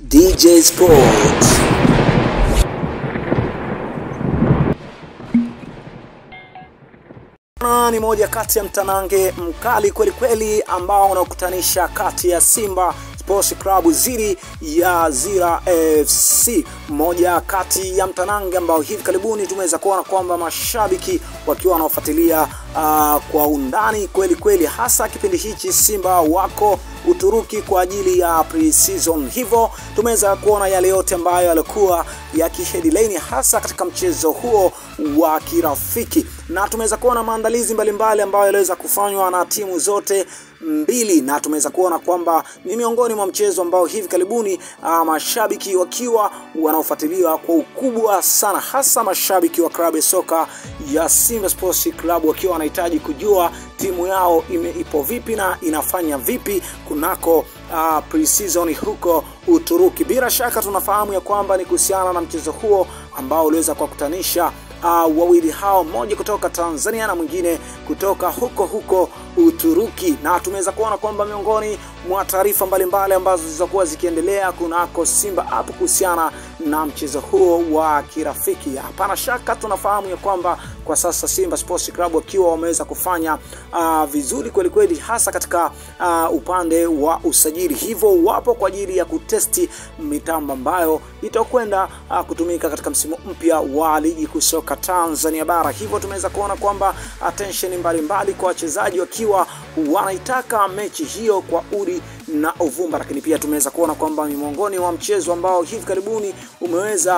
DJ Sports. Na ni moja kati ya mtanange mkali kweli kweli ambao unakutanisha kati ya Simba Sports Club dhidi ya Zira FC, moja kati ya mtanange ambao hivi karibuni tumeweza kuona kwamba mashabiki wakiwa wanaofuatilia uh, kwa undani kweli kweli, hasa kipindi hichi Simba wako Uturuki kwa ajili ya pre-season. Hivyo tumeweza kuona yale yote ambayo yalikuwa yakiheadline hasa katika mchezo huo wa kirafiki, na tumeweza kuona maandalizi mbalimbali ambayo yaliweza kufanywa na timu zote mbili, na tumeweza kuona kwamba ni miongoni mwa mchezo ambao hivi karibuni uh, mashabiki wakiwa wanaofuatiliwa kwa ukubwa sana, hasa mashabiki wa klabu ya soka ya Simba Sports Club wakiwa wanahitaji kujua timu yao ime, ipo vipi na inafanya vipi kunako uh, pre-season huko Uturuki. Bila shaka tunafahamu ya kwamba ni kuhusiana na mchezo huo ambao uliweza kuwakutanisha uh, wawili hao, mmoja kutoka Tanzania na mwingine kutoka huko huko Uturuki, na tumeweza kuona kwamba miongoni mwa taarifa mbalimbali ambazo zilizokuwa zikiendelea kunako Simba hapo kuhusiana na mchezo huo wa kirafiki. Hapana shaka tunafahamu ya kwamba kwa sasa Simba Sports Club wakiwa wameweza kufanya uh, vizuri kweli kweli, hasa katika uh, upande wa usajili, hivyo wapo kwa ajili ya kutesti mitambo ambayo itakwenda uh, kutumika katika msimu mpya wa ligi kuu soka Tanzania bara. Hivyo tumeweza kuona kwamba attention mbalimbali kwa wachezaji wakiwa wanaitaka mechi hiyo kwa udi na uvumba, lakini pia tumeweza kuona kwamba ni miongoni mwa mchezo ambao hivi karibuni umeweza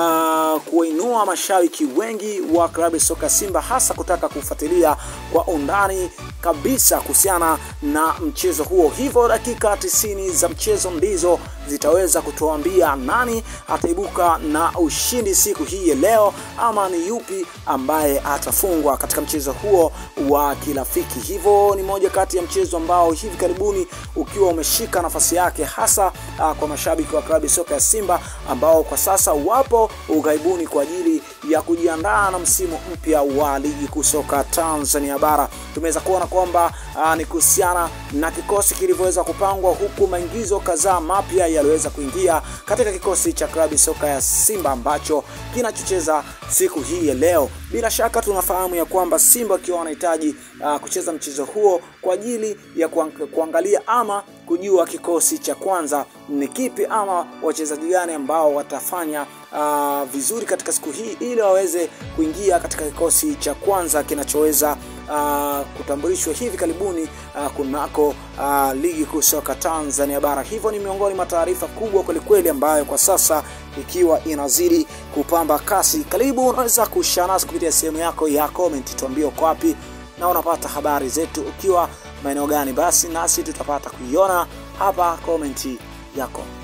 uh, kuwainua mashabiki wengi wa klabu ya soka Simba, hasa kutaka kufuatilia kwa undani kabisa kuhusiana na mchezo huo. Hivyo dakika tisini za mchezo ndizo zitaweza kutuambia nani ataibuka na ushindi siku hii ya leo, ama ni yupi ambaye atafungwa katika mchezo huo wa kirafiki. Hivyo ni moja kati ya mchezo ambao hivi karibuni ukiwa umeshika nafasi yake hasa uh, kwa mashabiki wa klabu ya soka ya Simba ambao kwa sasa wapo ughaibuni kwa ajili ya kujiandaa na msimu mpya wa ligi kuu soka Tanzania bara. Tumeweza kuona kwamba uh, ni kuhusiana na kikosi kilivyoweza kupangwa, huku maingizo kadhaa mapya yaliweza kuingia katika kikosi cha klabu soka ya Simba ambacho kinachocheza siku hii ya leo. Bila shaka tunafahamu ya kwamba Simba wakiwa wanahitaji uh, kucheza mchezo huo kwa ajili ya kuang kuangalia ama kujua kikosi cha kwanza ni kipi ama wachezaji gani ambao watafanya uh, vizuri katika siku hii ili waweze kuingia katika kikosi cha kwanza kinachoweza uh, kutambulishwa hivi karibuni uh, kunako uh, ligi kuu soka Tanzania bara. Hivyo ni miongoni mwa taarifa kubwa kwelikweli ambayo kwa sasa ikiwa inazidi kupamba kasi. Karibu, unaweza kushare nasi kupitia sehemu yako ya comment, tuambie uko wapi na unapata habari zetu ukiwa maeneo gani, basi nasi tutapata kuiona hapa komenti yako.